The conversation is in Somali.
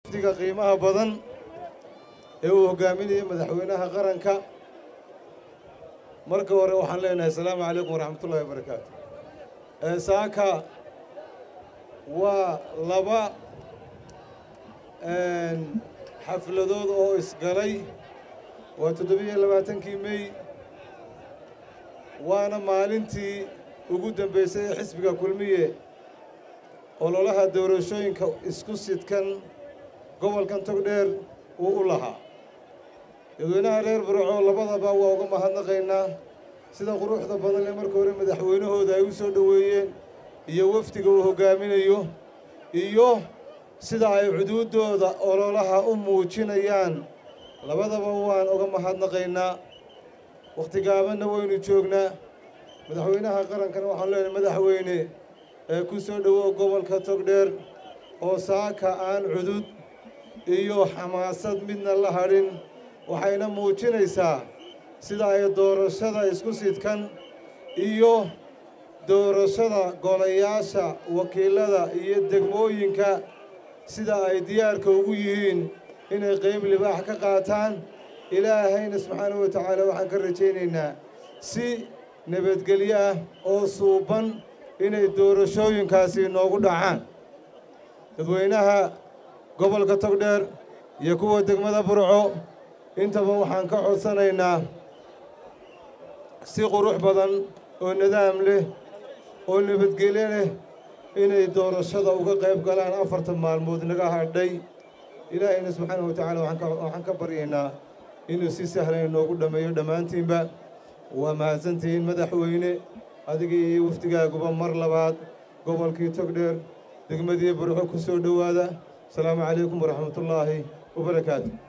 wafdiga qiimaha badan ee uu hoggaaminayay madaxweynaha qaranka marka hore waxaan leenahay asalaamu calaykum waraxmatullahi wabarakaatu saaka waa laba xafladood oo isgalay waa toddobiyo labaatankii mey waana maalintii ugu dambaysay ee xisbiga kulmiye ololaha doorashooyinka isku sidkan gobolkan togdheer uu u lahaa dadweynaha reer burco labadaba waa uga mahadnaqaynaa sida quruxda badan ee marka hore madaxweynahooda ay u soo dhoweeyeen iyo wafdiga uu hoggaaminayo iyo sida ay cuduuddooda ololaha u muujinayaan labadaba waan uga mahadnaqaynaa wakhti gaabanna waynu joognaa madaxweynaha qarankana waxaan leenahay madaxweyne ee ku soo dhowow gobolka togdheer oo saaka aan cudud iyo xamaasad midna la hadhin waxayna muujinaysaa sida ay doorashada isku sidkan iyo doorashada golayaasha wakiilada iyo degmooyinka sida ay diyaarka ugu yihiin inay qayb libaax ka qaataan ilaahayna subxaanahu wa tacaala waxaan ka rajaynaynaa si nabadgelyo ah oo suuban inay doorashooyinkaasi noogu dhacaan dadweynaha gobolka togdheer iyo kuwa degmada burco intaba waxaan ka codsanaynaa si qurux badan oo nidaam leh oo nabadgelyo leh inay doorashada uga qayb galaan afartan maalmood naga hadhay ilaahayna subxaanahu wa tacaala waxaan ka baryaynaa inuu si sahlan inoogu dhammeeyo dhammaantiinba waa mahadsantihiin madaxweyne adiga iyo wafdigaaguba mar labaad gobolkii togdheer degmadii burco ku soo dhowaada asalaamu calaykum waraxmatullaahi wabarakaatu